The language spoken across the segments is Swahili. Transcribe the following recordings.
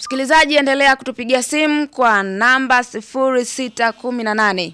Msikilizaji, endelea kutupigia simu kwa namba 0618.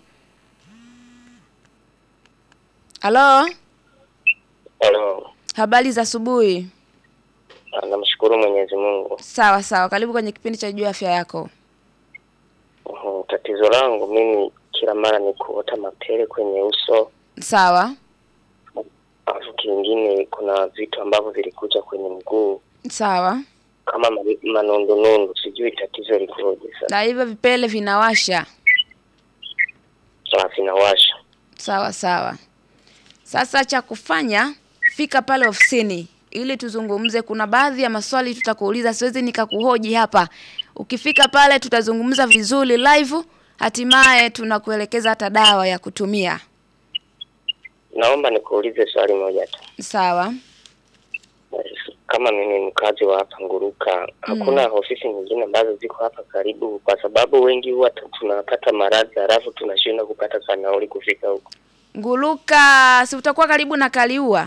Halo, Halo, habari za asubuhi. Ah, namshukuru Mwenyezi Mungu. Sawa sawa, karibu kwenye kipindi cha juu ya afya yako. Mhm, Tatizo langu mimi kila mara ni kuota mapele kwenye uso, Sawa alafu kingine kuna vitu ambavyo vilikuja kwenye mguu sawa, kama ma- manundunundu, sijui tatizo likoje sasa. na hivyo vipele vinawasha. Sasa vinawasha. Sawa sawa. Sasa cha kufanya, fika pale ofisini ili tuzungumze. Kuna baadhi ya maswali tutakuuliza, siwezi nikakuhoji hapa. Ukifika pale tutazungumza vizuri live, hatimaye tunakuelekeza hata dawa ya kutumia. Naomba nikuulize swali moja tu. Sawa. Kama mimi ni mkazi wa hapa Nguruka, hakuna ofisi nyingine ambazo ziko hapa karibu, kwa sababu wengi huwa tu- tunapata maradhi halafu tunashindwa kupata kanauli kufika huko. Nguluka, si utakuwa karibu na Kaliua?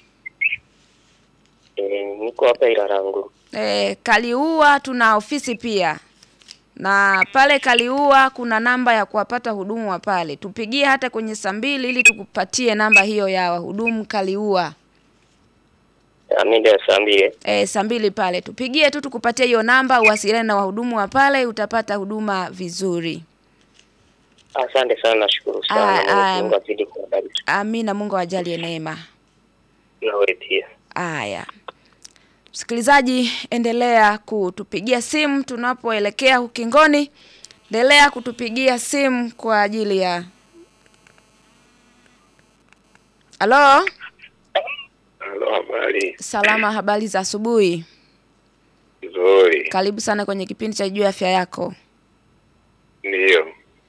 E, niko hapa Ilala Nguruka. E, Kaliua tuna ofisi pia na pale Kaliua kuna namba ya kuwapata hudumu wa pale. Tupigie hata kwenye saa mbili ili tukupatie namba hiyo ya wahudumu Kaliua. Ah, mida ya saa mbili. E, saa mbili pale tupigie tu tukupatie hiyo namba, uwasiliane na wahudumu wa pale, utapata huduma vizuri. Asante sana, nashukuru Ah, sana. ah. Mwenyezi Mungu azidi kuwabariki. Amina, Mungu awajalie neema. Na wewe pia. Aya, msikilizaji, endelea kutupigia simu tunapoelekea ukingoni. Endelea kutupigia simu kwa ajili ya halo. Halo, habari Salama, habari za asubuhi. nzuri. Karibu sana kwenye kipindi cha juu ya afya yako. Ndiyo.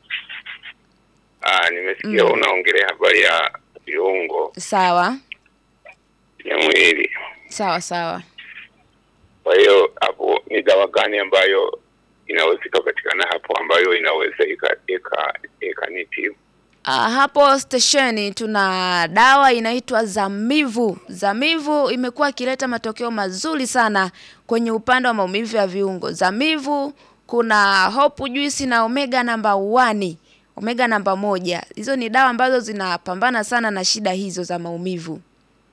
Ah, nimesikia Mm. unaongelea habari ya viungo Sawa vya mwili. sawa sawa. Kwa hiyo hapo ni dawa gani ambayo inaweza ikapatikana hapo ambayo inaweza ika ika ikanitibu? Ah, hapo stesheni tuna dawa inaitwa Zamivu. Zamivu imekuwa ikileta matokeo mazuri sana kwenye upande wa maumivu ya viungo. Zamivu kuna Hope Juice na Omega namba 1, Omega namba moja. Hizo ni dawa ambazo zinapambana sana na shida hizo za maumivu.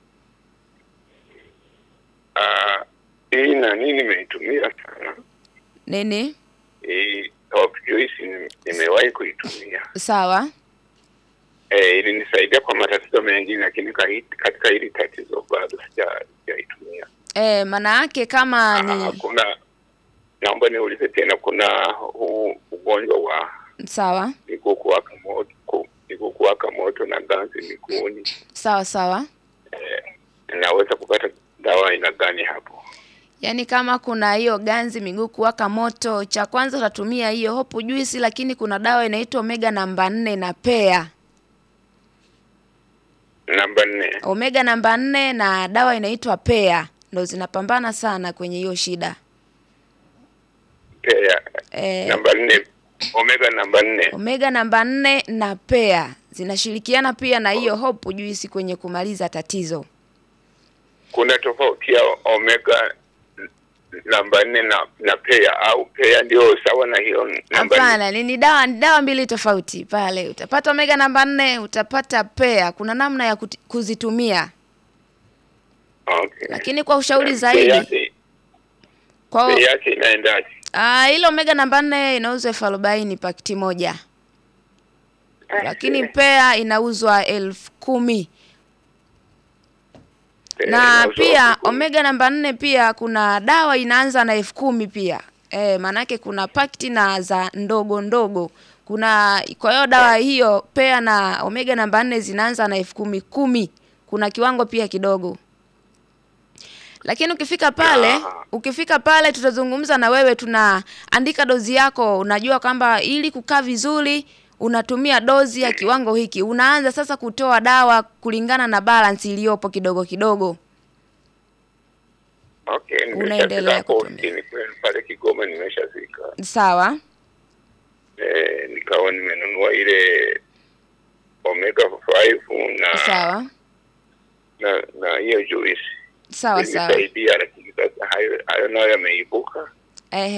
Ah, hii nani nimeitumia sana. Nini? Hii Top Juice ni- nimewahi kuitumia. Sawa. Eh, ilinisaidia kwa matatizo mengine lakini kahi- katika hili tatizo bado sija- sijaitumia. Eh, maana yake kama Ah, ni kuna naomba niulize tena, kuna huu ugonjwa wa sawa. miguu kuwaka moto, ku- miguu kuwaka moto na ganzi miguuni, Sawa sawa. naweza kupata dawa aina gani hapo? Yaani kama kuna hiyo ganzi miguu kuwaka moto, cha kwanza utatumia hiyo Hope Juice, lakini kuna dawa inaitwa Omega namba nne na pea. Namba nne, Omega namba nne na dawa inaitwa pea ndo zinapambana sana kwenye hiyo shida. pea Eh, namba nne, omega namba nne. Omega namba nne na pea zinashirikiana pia na hiyo Hope Juice kwenye kumaliza tatizo. Kuna tofauti ya omega namba nne na, na pea au pea ndio sawa na hiyo namba nne? Hapana, ni ni dawa ni dawa mbili tofauti pale. Utapata Omega namba nne, utapata pea. Kuna namna ya kuti- kuzitumia. Okay. Lakini kwa ushauri Bei zaidi yake- kwa bei yake inaendaje? Ah, ile omega namba nne inauzwa elfu arobaini pakiti moja, lakini pea inauzwa elfu kumi Pea na inauzwa pia elfu kumi. omega namba nne pia kuna dawa inaanza na elfu kumi pia e, maanake kuna pakiti na za ndogo ndogo kuna kwa hiyo dawa hiyo pea na omega namba nne zinaanza na elfu kumi kumi kuna kiwango pia kidogo lakini ukifika pale Ah. ukifika pale tutazungumza na wewe tunaandika dozi yako unajua kwamba ili kukaa vizuri unatumia dozi ya kiwango hiki unaanza sasa kutoa dawa kulingana na balance iliyopo kidogo kidogo Okay, Unaendelea nimeshafika hapo kutumia. ofisini kwenu pale Kigoma, nimeshafika sawa eh, nikawa nimenunua ile omega 5 na sawa na na hiyo juice sawa sawa ilisaidia, lakini sasa hayo hayo nayo yameibuka. Ehe.